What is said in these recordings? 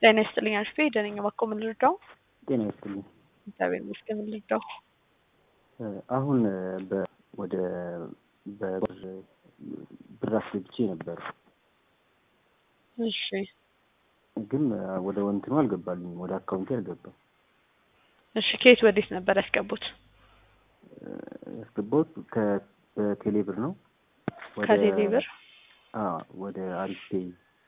ጤና ይስጥልኝ አሽፌ ደነኛ ባኮ ምን ልርዳው? ጤና ይስጥልኝ። እግዚአብሔር ይመስገን ምን ልርዳው? አሁን በ ወደ በብር ብር አስገብቼ ነበር፣ እሺ ግን ወደ ወንትኑ አልገባልኝም፣ ወደ አካውንቴ አልገባም። እሺ ከየት ወዴት ነበር ያስገቡት? ያስገባሁት ከቴሌ ብር ነው። ወደ- ከቴሌ ብር አዎ፣ ወደ አሪፍ ፔይ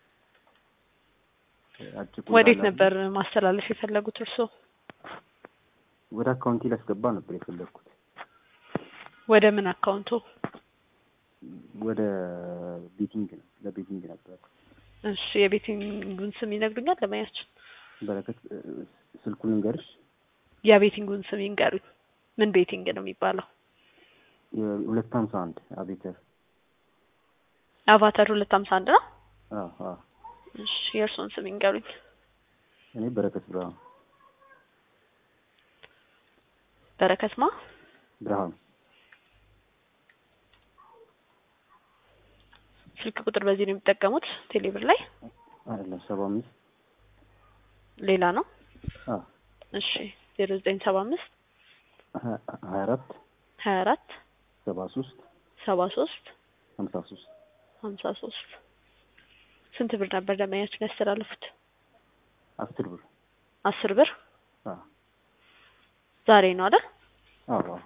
አጭቁ ወዴት እንዳለ ነበር ማስተላለፍ የፈለጉት እርስዎ? ወደ አካውንቴ ላስገባ ነበር የፈለግኩት። ወደ ምን አካውንቱ? ወደ ቤቲንግ ነው፣ ለቤቲንግ ነበር። እሺ የቤቲንጉን ስም ይነግሩኛል? ለማያችን በረከት እ፣ ስልኩን ልንገርሽ፣ የቤቲንጉን ስም ይንገሩኝ። ምን ቤቲንግ ነው የሚባለው? የሁለት ሀምሳ አንድ አቤተር። አቫተር ሁለት ሀምሳ አንድ ነው። አዎ አዎ። እሺ የእርስዎን ስም ይንገሩኝ። እኔ በረከት ብርሃኑ በረከትማ ብርሃኑ ስልክ ቁጥር በዚህ ነው የሚጠቀሙት ቴሌብር ላይ አይደለም፣ ሰባ አምስት ሌላ ነው? አዎ እሺ ዜሮ ዘጠኝ ሰባ አምስት ሀያ አራት ሀያ አራት ሰባ ሶስት ሰባ ሶስት ሀምሳ ሶስት ሀምሳ ሶስት ስንት ብር ነበር ደንበኛችን ያስተላለፉት? አስር ብር አስር ብር አዎ ዛሬ ነው አይደል? አዎ አዎ።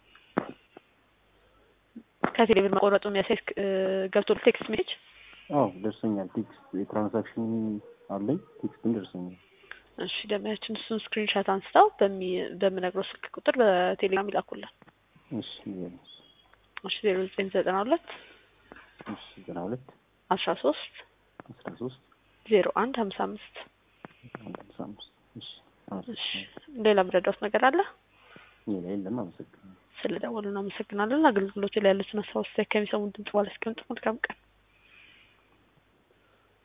ከቴሌ ብር መቆረጡ የሚያሳይ እ፣ ገብቶ ቴክስት ሜሴጅ አዎ ደርሶኛል። ቴክስት የትራንዛክሽን አለኝ ቴክስትን ደርሶኛል። እሺ ደንበኛችን እሱን ስክሪንሻት አንስተው በሚ በምነግረው ስልክ ቁጥር በቴሌግራም ይላኩልን። እሺ ይኸውልህ። እሺ ዜሮ ዘጠኝ ዘጠና ሁለት እሺ ዘጠና ሁለት አስራ ሶስት አስራ ሶስት ዜሮ አንድ ሀምሳ አምስት አንድ ሃምሳ አምስት እሺ እሺ አመሰግናለሁ። ሌላ ምረዳውት ነገር አለ? ሌላ የለም። አመሰግናለሁ። ስለ ደወሉ እናመሰግናለን። አገልግሎቱ ላይ ያሉትን ሀሳብ አስተያየት ከሚሰሙን ድምጽ ባለ እስከምጥቁ መልካም ቀን